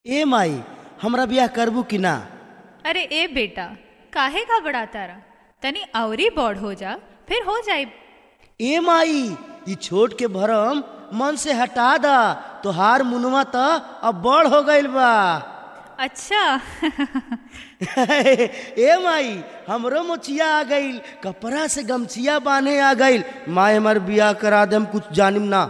ए माई हमरा बियाह करबू कि ना अरे ए बेटा काहे घबराता रहा तनी अवरी बड़ हो जा फिर हो जाए ए माई ई छोट के भरम मन से हटा दा तोहार मुनवा त अब बड़ हो गइल बा अच्छा ए माई हमरो मोचिया आ गइल कपड़ा से गमछिया बांधे आ गइल माई हमार बियाह करा दे हम कुछ जानिम ना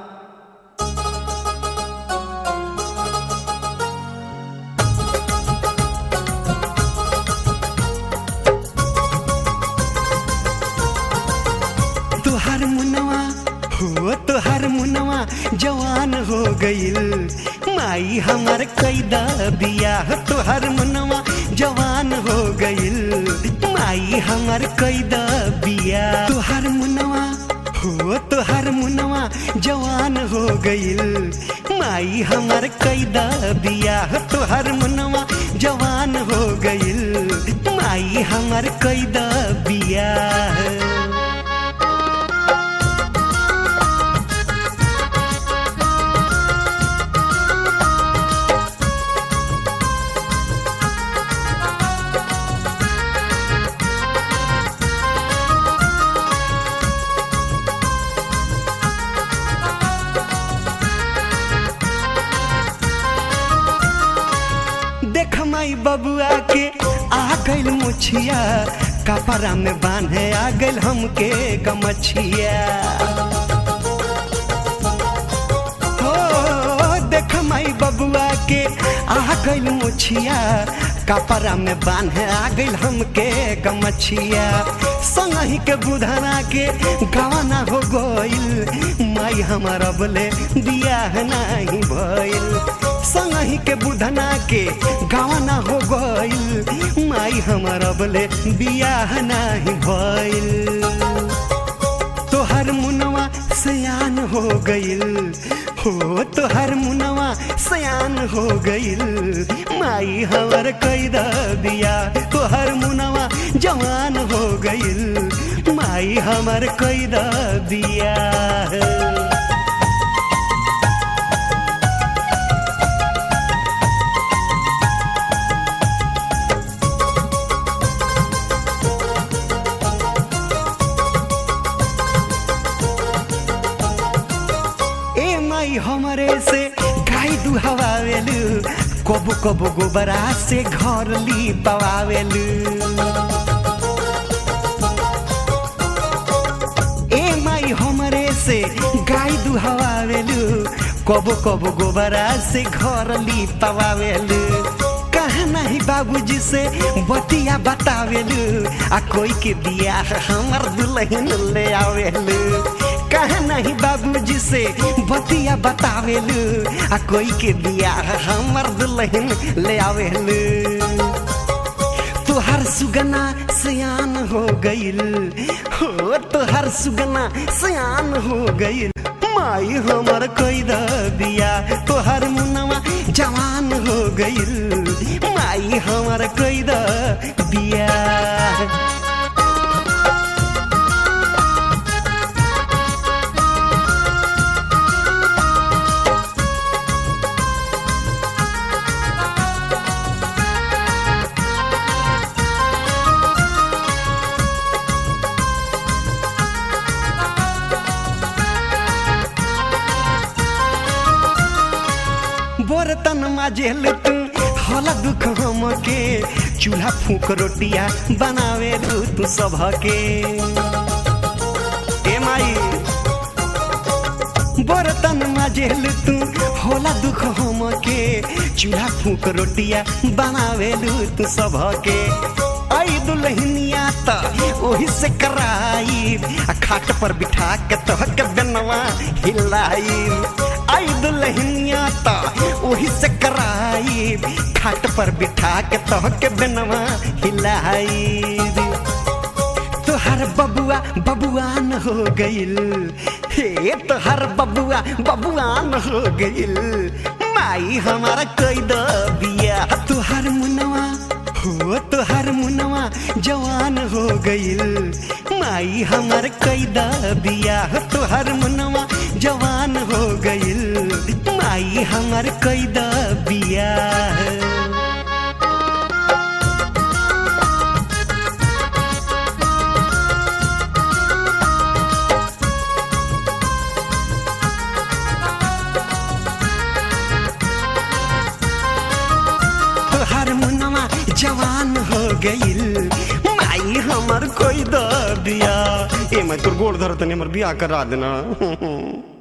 तुहार मुनवा हो तुहार मुनवा जवान हो गईल माई हमर कैदा बियाह तुहार मुनवा जवान हो गईल माई हमर कैदा बियाह तुहार मुनवा हो तुहार मुनवा जवान हो गईल माई हमर कैदा बियाह तुहार मुनवा जवान हो गईल माई हमर कैदा बियाह देख माई बबुआ के आ गइल मुछिया कपड़ा में बांधे आ गइल हमके गमछिया हो देख माई बबुआ के आ गइल मुछिया कपड़ा में बांधे आ गइल हमके गमछिया संगही के बुधना के गवाना हो गइल माई हमारा बोले बियाह नहीं भइल संगही के बुधना के गवाना हो गइल माई हमारा बोले बियाह नहीं भइल तोहर मुनवा सयान हो गइल हो तोहर मुनवा सयान हो गइल माई हमर कैदा बिया तोहर मुनवा जवान हो गइल माई हमर कैदा बिया ए माई हमरे से गाय दुहवावेलु कबो कबो गोबरा से घर ली पवावेलु ए माई हमरे से गाय दुहवावेलु कबो कबो गोबरा से घर ली पवावेलु कहा नहीं बाबूजी से बतिया बतावेलु आ कोई के बियाह हमर दुल्हन ले आवेलु कहा नहीं बाबूजी से बतिया बतावेलु आ कोई के बियाह हमर दुल्हन ले आवेलु तोहर सुगना सयान हो गइल हो तोहर सुगना सयान हो गइल माई हमर कैदा बिया तोहर मुनवा जवान हो गइल माई हमर कैदा बिया बर्तन माजेल तू होला दुख हमके चूल्हा फूक रोटिया बनावे तू सबके ए माई बर्तन माजेल तू होला दुख हमके चूल्हा फूक रोटिया बनावे तू सबके आई दुल्हनिया त ओही से कराई आ खाट पर बिठा के तोहके बनवा हिलाई आई दुल्हनिया त ओही से कराई खाट पर बिठा के तोहके बनवा हिलाई तोहर बबुआ बबुआन हो गइल हे तोहर बबुआ बबुआन हो गइल माई हमारा कैद बिया तोहर मुनवा हो तोहर मुनवा जवान हो गइल माई हमर कैदा बिया तोहर मुनवा जवान हो गइल माई हमर कैदा बिया जवान हो गइल माई हमर कोई दर दिया ए मैं तोर गोड़ धरत हमर बियाह करा देना